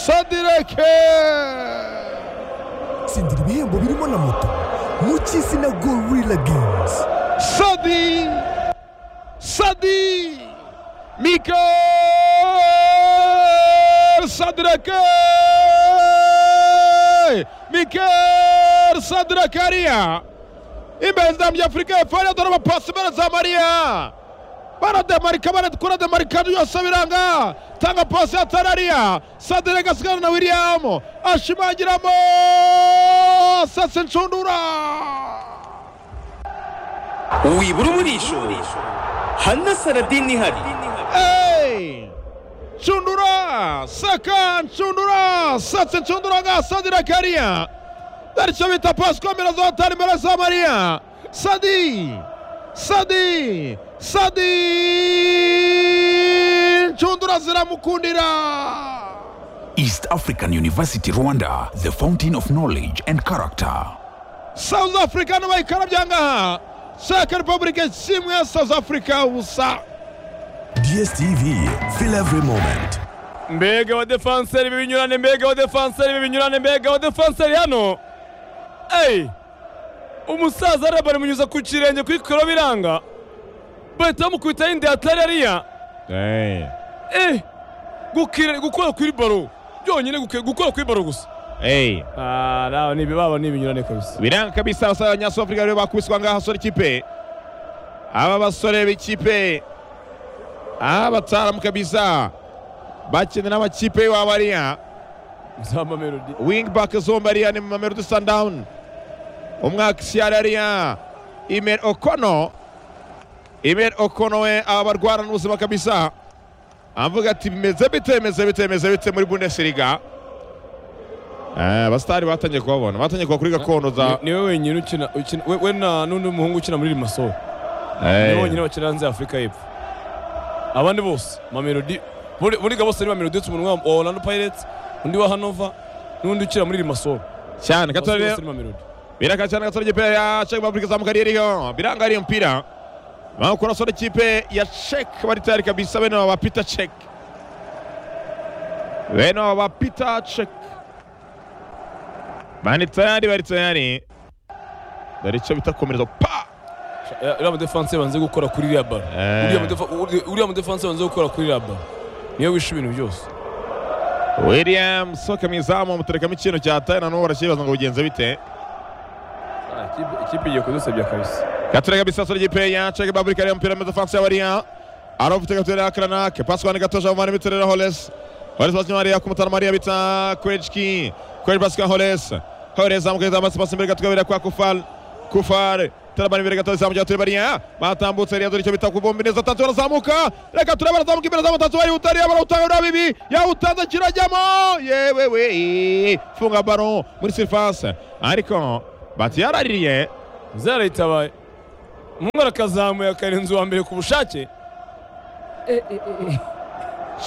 keke tsindira ibihembo birimo na moto mu cy'izina gorilla games sadi sadi Mikel Sadrake Mikel Sadrakaria imbeza myafurika efari dore amapasi baraza mariya barademarika barakura demarikado yose biranga tanga pasi ya tarariya sadireka asigana na william ashimangiramo sase nshundura wibura umurisho hano saradini ihari Hey! Nshundura saka nshundura satse nshundura nga sadira kariya icyo bita pasi komera za hatari imbere za mariya sadi sadi sadi nshundura ziramukundira East African University Rwanda, the fountain of knowledge and character. South Africa no bayikarabya ngaha Czech Republic nshimwe ya South Africa ubusa dstv feel every moment mbega wa defanseri b'ibinyurane mbega wa defanseri b'ibinyurane mbega wa defanseri hano eyi umusaza areba barimunyuza ku kirenge kuri koro biranga bahita bamukubitaho inda ya tarariya eyi gukora kuri baro byonyine guke- gukora kuri baro gusa Hey, Ah, nawe ni baba ni ibinyurane kabisa biranga kabisa abasore b'abanyasafurika rero bakubiswa ngaha sore ikipe aba basore b'ikipe aba bataramu kabisa bakinira n'amakipe y'abariya zamba melodi wing back zombariya ni mamelodi sundown umwakisiarariya imer okono imer okono we aba barwarana n'ubuzima kabisa avuga ati bimeze bite bimeze bite bimeze bite muri bundesliga Eh, abasitari batangiye kubabona batangiye kuba kuri gakondo za niwe wenyine ukina ukina we- we na n'undi muhungu ukina muri limasol Eh. niwe wenyine bakina hanze ya afurika y'epfo abandi bose mamelodi buri- buriga bose ni mamelodi uretse umuntu wa orlando pirates undi wa hanova n'undi ukina muri limasol cyane gato bose rero bose ni mamelodi biraka cyane gato ikipe ya Czech Republic izamuka ari yo biranga ari mpira bakora sore ikipe ya Czech bari tayari kabisa bene aba Peter Czech bene aba Peter Czech bani tayari bari tayari dore icyo bita komereza pa Eh, uriya mudefanse banze gukora kuri iriya baro Eh. Uriya mudefa- uri- uriya mudefanse banze gukora kuri iriya baro niwe wishe ibintu byose William soka mu izamu muterekamo ikintu cya tayi na n'ubu baracyibaza ngo bigenze bite Ah, ikipe- ikipe igiye kudusebya kabisa Katurega bisa sore ikipe ya Czech Republic ari mpira meza fansi y'abariya arofite gatera ya Kranake paswani gatoja umani biterera Holes Holes basi Maria kumutana Maria bita Kwechki Kwech basi kwa Holes Holes amukeza basi basi mbere gatukabira kwa Kufal Kufar Tarabani mbere gatoja zamu jaturi bariya batambutse riya dore icyo bita kubomba neza tatu barazamuka reka turabara zamuka imbere zamu tatu bari utari abara utanga na bibi ya utanza kirajyamo yewe we funga ballon muri surface ariko bati yaraririye zarayitabaye umuhungu arakazamuye akarenza uwa mbere ku bushake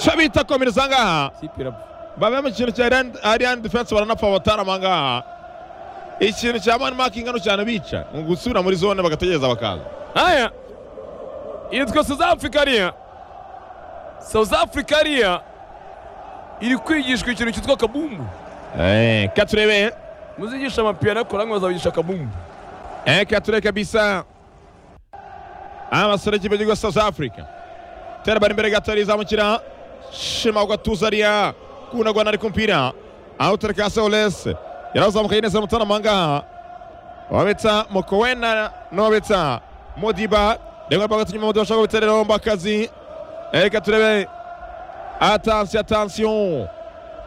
shabita komereza ngaha ikipe irapfa baba mu kintu cya Iran- ariane defense baranapfa batarama ngaha ikintu cya mani makingi hano cyane bica ni ugusubira muri zone bagategereza bakaza haya yitwa south africa ariya south africa ariya iri kwigishwa ikintu cyitwa kabumbu Eh, katurebe muzigisha amapiyano akora ngo bazabigisha kabumbu eh, katurebe kabisa abasore kipe gigo south africa tera bari imbere gato rizamukira shima ugatuza ariya kunagwa nari kumpira aho utereka hasi olese yarazamukaye neza mutarama ngaha wabitsa mukowena n'uwabitsa modiba rimwe bagatu nyuma modiba ashobora kubitereraho mbakazi reka turebe atansiyo atansiyo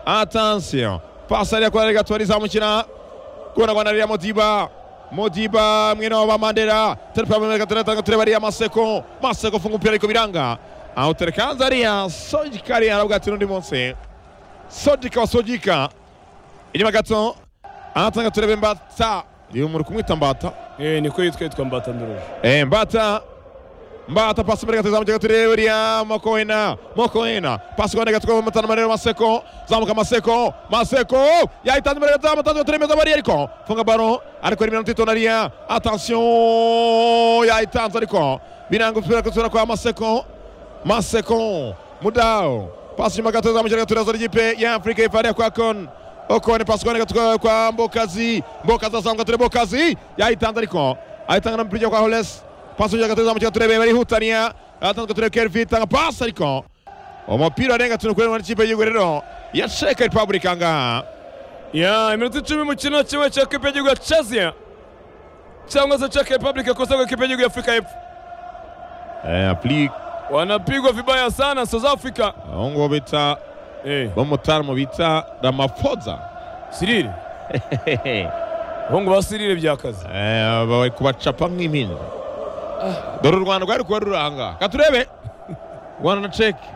atansiyo pasi ariya kora reka tubarizamukira kunagwa na ririya modiba modiba mwene wa bamandera terepamemeka turatanga tureba ariya maseko maseko funga umupira ariko biranga awutereka hanze ariya sojika ariya aravuga ati n'undi munsi sojika wa sojika inyuma gato aratanga turebe mbata uyu muri kumwita mbata eh niko yitwa yitwa mbatandoroje Eh, Mbata Mbata pasi mbere gatatu zamuka turi buriya Mokoena Mokoena pasi kwandika tuko mutana marero Maseko zamuka Maseko Maseko yahitana mbere gatatu mutana turi meza bariya ariko funga baro ariko rimwe n'utito nariya attention yahitanze ariko biranga ufira kusura kwa Maseko Maseko Mudao pasi nyuma gato zamukira gaturazo ry'ipe ya afurika yifariya kwa kon okone pasi kuboneka kwa- kwa mbokazi mbokazi azamuka ture mbokazi yayitanze ariko ayitanga na mupira kwa holes pasi nyuma gato zamukira turebe barihutaniya atanzwe turebe kervi itanga pasi ariko umupira arenga tunu kuri n'ikipe y'igihugu rero ya Czech Republic aha ngaha ya iminota icumi mu kirino kimwe cya kipe y'igihugu ya chazia cyangwa se czech republic yakoze ngo kipe y'igihugu ya afurika y'epfo eh, applique wanapigwa vibaya sana south africa aho ngo bita eh, bamutaramu bita Ramaphosa sirire bahungu ba sirire byakaze Eh, bari kubacapa nk'impinja dore u rwanda rwari kuba ruri ahangaha katurebe rwanda na ceki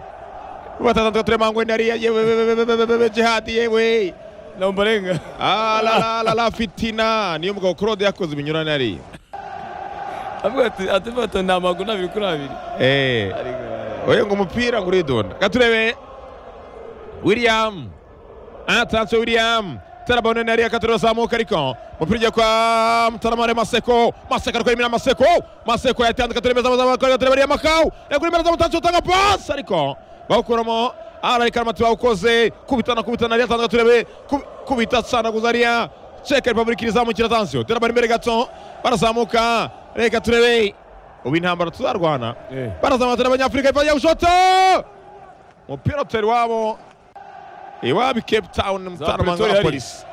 batatatu turema ngo ndariya yewe we, we, we, we, we, we, jihadi yewe nambarenga Ah, la, la, la, la, fitina niyo mugabo claude yakoze ibinyurane hariya avuga ati ati fata nta maguru abiri kuri abiri Eh, oya ngo umupira ngo uridonda katurebe william atanse william terabone nariya katurazamuka ariko umupira ujya kwa mutaramare maseko maseko ariko yimira maseko maseko yatanze katuremeza amazamakore katurebe ariya makau yakurimera zamutanse utanga pasi ariko bawukuramo ararika aramati bawukoze kubitana kubitana ariya atanze katurebe kub- kubita sanaguza ariya ceka repubulika irizamukira atanse terabone imbere gato barazamuka reka turebe ubu intambara tuzarwana Eh. barazamatana abanyafurika ipfa yawushota umupira utari iwabo iwabo i cape town mutanamanga Pretoria na hari. polisi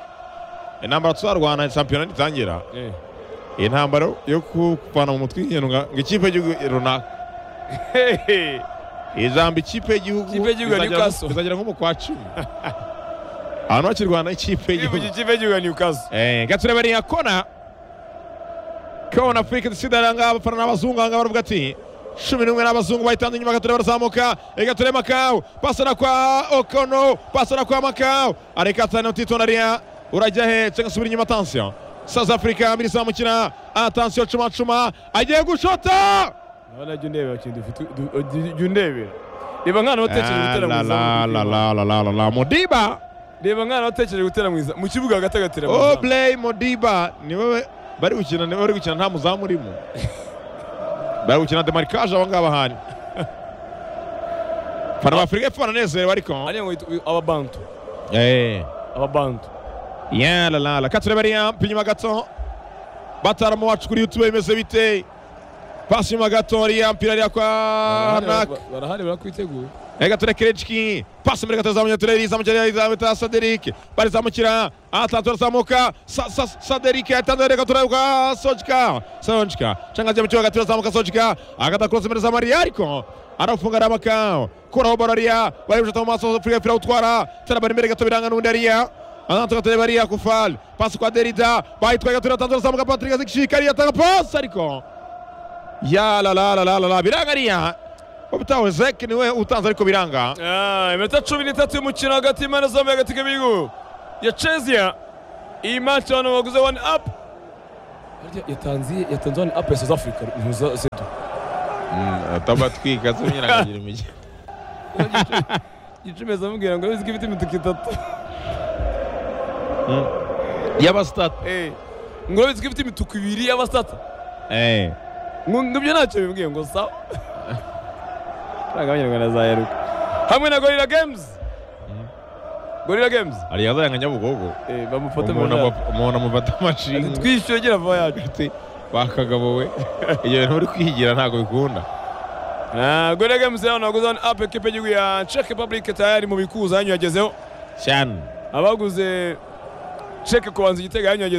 intambara tuzarwana shampiyona nitangira Eh. iyi ntambara yo kuvana mu mutwe ikintu nga ngo ikipe y'igihugu runaka Hehe. ijambo ikipe y'igihugu Ikipe y'igihugu ya bizagera- Newcastle. bizagera nko mu kwa cumi abantu bakirwana ikipe y'igihugu Igihugu kipe y'igihugu ya newcastle Eh, gatureba ni akona kona afurika isigaranga abafana n'abazungu ahangaha baravuga ati cumi n'umwe n'abazungu bahitanze inyuma gatureba barazamuka gatureba makawu pasana kwa okono pasana kwa makawu areka atana utitona riya urajya he cyangwa subira inyuma atansiyo south africa mbiri zamukina atansiyo cuma cuma agiye gushota urabona jya undebera kintu dufite jya undebera reba nk'ahantu watekereje gutera mu La, la, la, la, izamu la, la, la, la, mudiba reba nk'ahantu watekereje gutera mu izamu mu kibuga hagati agatera mu izamu Obley Modiba ni wowe bari gukina ni bari gukina nta muzamu urimo bari gukina demarikage aba ngaba hari fana b'afurika y'epfo baranezerewe ariko hariya ngo hita ababantu Eh. ababantu ya la la la katureba riya pinyuma gato bataramo wacu kuri youtube bimeze bite pasi nyuma gato riya mpira riya kwa Barahari, hanak ba- barahari barakwiteguye Ega ture Kerechki, pasi muri katazamukira ture rizamukira rizamukira Saderik, barizamukira Atlanta razamuka Sa- Sa- Saderik atanda reka ture kwa Sojka, Sojka, changa jamu chwa katira zamuka Sojka, agata cross muri zamari ariko arafunga ramaka, kuraho bararia, bari bujata mu maso Afrika fira utwara, tara bari mbere gato biranga n'undi ariya. Anatoka tere bariya kufal, pasi kwa Derida, bayitwa gatira tanzo razamuka Patrick azikishika ariya tanga pasi ariko. Ya la la la la la la biranga ariya. Obitawe Zek niwe utanze ariko biranga. Ah, iminota cumi n'itatu y'umukino hagati y'impande zombi hagati y'ibihugu ya chezia iyi match abantu baguze one up Harya yatanze yatanze one up ya south africa ntuza sedu atabatwika tunyiragira imijyi gicumi azamubwira ngo bizwi ifite imituku itatu y'abasitati Eh, ngo bizwi ifite imituku ibiri y'abasata ngo ngo ibyo ntacyo bimubwiye ngo sawa ntabwo abanyarwanda azaheruka hamwe na gorilla games gorilla games ariyo azayanga nyabugogo Eh, bamufata mu umuntu majyaruguru. amu- umuntu amufata Ati, amashinga twishyure gira vuba yacu ati bakagabo we ibyo bintu uri kwigira ntabwo bikunda Na Gorilla Games leo naguza on up ekipe y'igihugu ya Czech Republic tayari mu bikuza yanyu yagezeho cyane abaguze Czech kubanza igitego yanyu yagezeho